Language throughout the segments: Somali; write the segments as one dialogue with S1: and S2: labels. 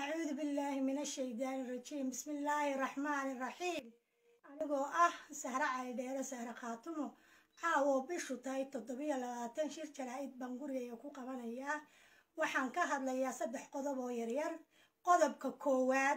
S1: acuudu billaahi min ashaydaani rajiim bismi illaahi raxmaani raxiim anigoo ah sahre caydheere sahre khaatumo caawo bishu tahay toddobiyo labaatan shir jaraa'id baan gurigaya ku qabanayaa waxaan ka hadlayaa saddex qodob oo yaryar qodobka koowaad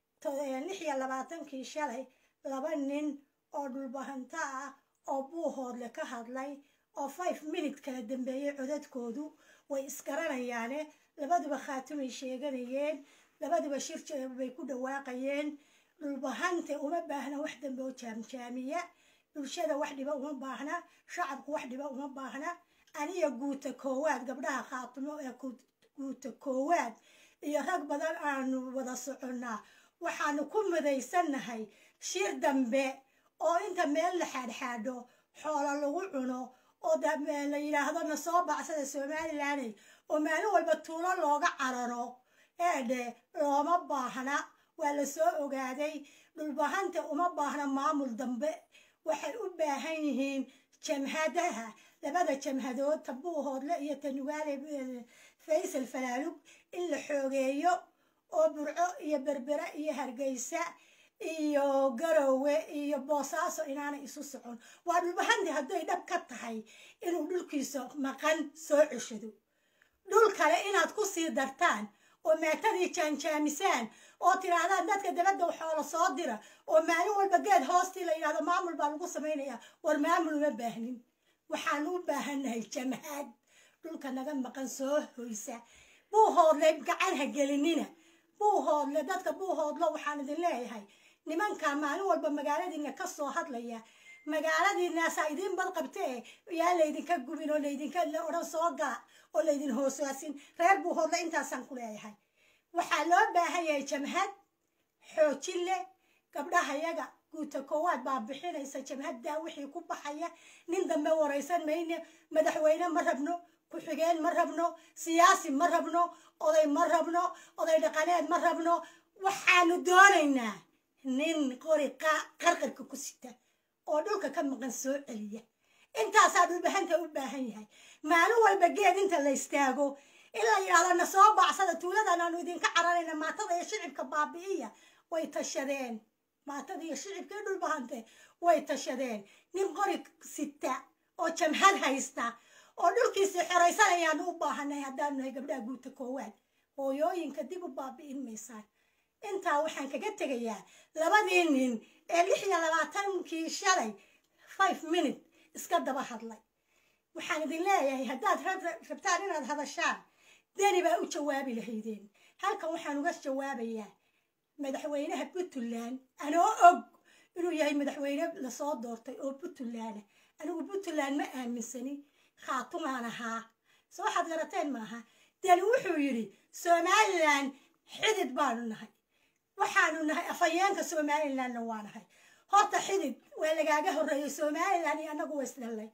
S1: lix iyo labaatankii shalay laba nin oo dhulbahanto ah oo buuhoodle ka hadlay oo five minute kala dambeeyey codadkoodu way isgaranayaane labaduba khaatumay sheeganayeen labaduba shir bay ku dhawaaqayeen dhulbahante uma baahna wax dambe oo jaamjaamiya bulshada wax dhiba uma baahna shacabku wax dhiba uma baahna aniga guuta koowaad gabdhaha khaatumo ee guuta koowaad iyo rag badan aanu wada soconnaa waxaanu ku midaysannahay shir dambe oo inta meel la xaadxaadho xoolo lagu cuno oo la yidhaahdo na soo bacsada somalilaney oo maalin walba tuulo looga cararo eedhe looma baahna waa la soo ogaaday dhulbahanta uma baahna maamul dambe waxay u baahan yihiin jamhadaha labada jamhadood tabuuhoodle iyo tanugaale faysal falaalug in la xoogeeyo oo burco iyo berbere iyo hargeysa iyo garowe iyo boosaaso inaanay isu socon waa dhulbahanti hadday dhab ka tahay inuu dhulkiisa maqan soo ceshado dhul kale inaad ku sii dartaan oo maatadii jaanjaamisaan oo tidhaahdaan dadka dabadda xoolo soo dira oo maalin walba geed hoostii la yidhahdo maamul baa lagu samaynayaa war maamul uma baahnin waxaanu u baahannahay jamhaad dhulka naga maqan soo hoysa buuhoodle gacan ha gelinina buuhoodle dadka buuhoodlo waxaan idin leeyahay nimanka maalin walba magaaladiina ka soo hadlaya magaaladiinaasaa idiin badqabtee yaa laydinka gubin oo laydinka odhan soo gaa oo laydin hoosaasin reer buuhoodle intaasaan ku leeyahay waxaa loo baahan yahay jamhad xoojin leh gabdhahayaga guuta koowaad baa bixinaysa jamhaddaa wixii ku baxaya nin dambe waraysan mayne madaxweyne ma rabno ku-xigeen ma rabno siyaasi ma rabno oday ma rabno oday dhaqaneed ma rabno waxaanu doonaynaa nin qori qarqarka ku sita oo dhulka ka maqan soo celiya intaasaa dhulbahanta u baahan yahay maalin walba geed inta la istaago in la yidhahdo na soo bacsada tuuladan aanu idinka cararayna maatada iyo shicibka baabi'iya way tashadeen maatada iyo shicibka iyo dhulbahante way tashadeen nin qori sita oo jamhad haysta oo dhulkiisii xoraysanayaanu u baahanay haddaanu nahay gabdhaha guuta koowaad hooyooyinka dib u baabi'in maysaan intaa waxaan kaga tegayaa labadii nin ee lix iyo labaatankii shalay five minute iska daba hadlay waxaan idin leeyahay haddaad rabtaan inaad hadashaan deni baa u jawaabi lahaydeen halkan waxaan uga jawaabayaa madaxweynaha puntland anoo og inuu yahay madaxweyne lasoo doortay oo puntland anigu puntland ma aaminsani khaatumaan ahaa so waxaad garateen maaha deni wuxuu yidhi somalilan xidid baanu nahay waxaanu nahay afhayeenka somalilanna waa nahay horta xidid waa lagaaga horreeyey somalilan iyo annagu wa isdhallay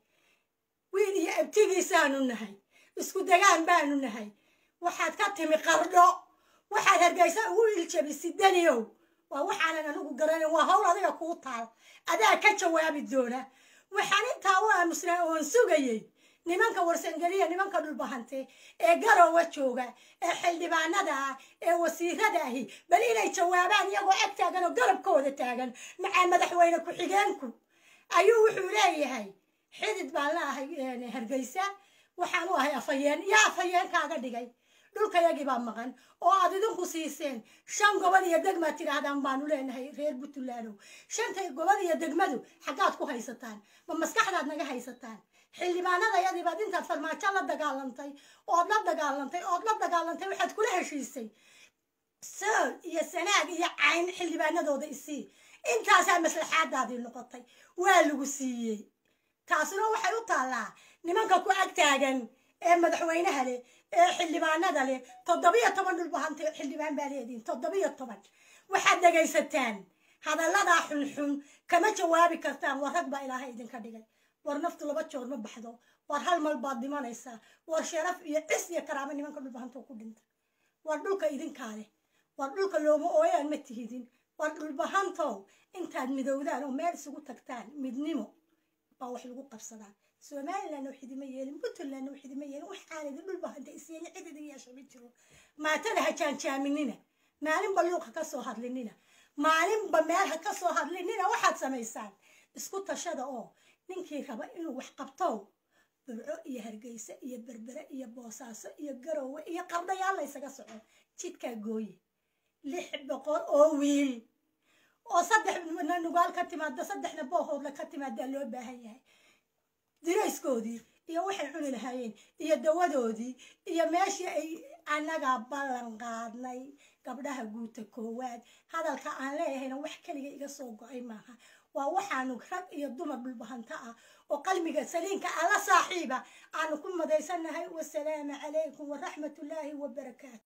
S1: wiil iyo abtigiisaanu nahay isku degaan baanu nahay waxaad ka timi qardho waxaad hargeysa ugu iljabisi daniyow waa waxaanan anigu garanin waa hawl adiga kuu taal adaa ka jawaabi doona waxaan intaa u aamusnaa oon sugayey nimanka warsangeliya nimanka dhulbahante ee garowa jooga ee xildhibaanada ah ee wasiirada ahi bal inay jawaabaan iyagoo ag taagan oo garabkooda taagan macaa madaxweyne ku-xigeenku ayuu wuxuu leeyahay xidid baan la ahay hargeysa waxaan u ahay afhayeen yaa afhayeenkaaga dhigay dhulkayagii baa maqan oo aad idinku siiseen shan gobol iyo degmaad tidhaahdaan baanu leenahay reer puntlandow shanta gobol iyo degmadu xaggaad ku haysataan ma maskaxdaad naga haysataan xildhibaanadayadii baad intaad farmaajo la dagaalantay ood la dagaalantay ood la dagaalantay waxaad kula heshiisay sool iyo sanaag iyo cayn xildhibaanadooda isii intaasaa maslaxaadaadii noqotay waa lagu siiyey taasuna waxay u taallaa nimanka ku ag taagan ee madaxweynaha leh ee xildhibaanada leh toddobiyo toban dhulbahantay xildhibaan baa leediin toddobiyo toban waxaad dhegaysataan hadalladaa xunxun kama jawaabi kartaan war rag baa ilaahay idinka dhigay war naftu laba joor ma baxdo war hal mal baad dhimanaysaa war sharaf iyo cis iyo karaamo nimanka dhulbahantoo ku dhinta war dhulka idinkaa leh war dhulka looma ooyaan ma tihidin war dhulbahantow intaad midowdaan oo meel isugu tagtaan midnimo baa wax lagu qabsadaa somalilandna wax idima yeelin puntlandna wax idima yeelin waxaan idin dhulbahanta isyeelin cid idin yeesha ma jiro maatada ha jaanjaaminina maalinba luuqa ka soo hadlinina maalinba meel ha ka soo hadlinina waxaad samaysaan isku tashada oo ninkii raba inuu wax qabto burco iyo hargeysa iyo berbere iyo boosaaso iyo garowe iyo qabdhayaal la ysaga soco jidkaa gooye lix boqol oo wiil oo saddexna nugaal ka timaada saddexna boohoodla ka timaadaa loo baahan yahay dirayskoodii iyo waxay cuni lahaayeen iyo dawadoodii iyo meeshii ay annagaa ballan qaadnay gabdhaha guuta koowaad hadalka aan leeyahayna wax keliga iga soo go-ay maaha waa waxaanu rag iyo dumar dhulbahanto ah oo qalbiga saliinka alla saaxiiba aanu ku madaysannahay wasalaamu calaykum waraxmatullaahi wabarakaatu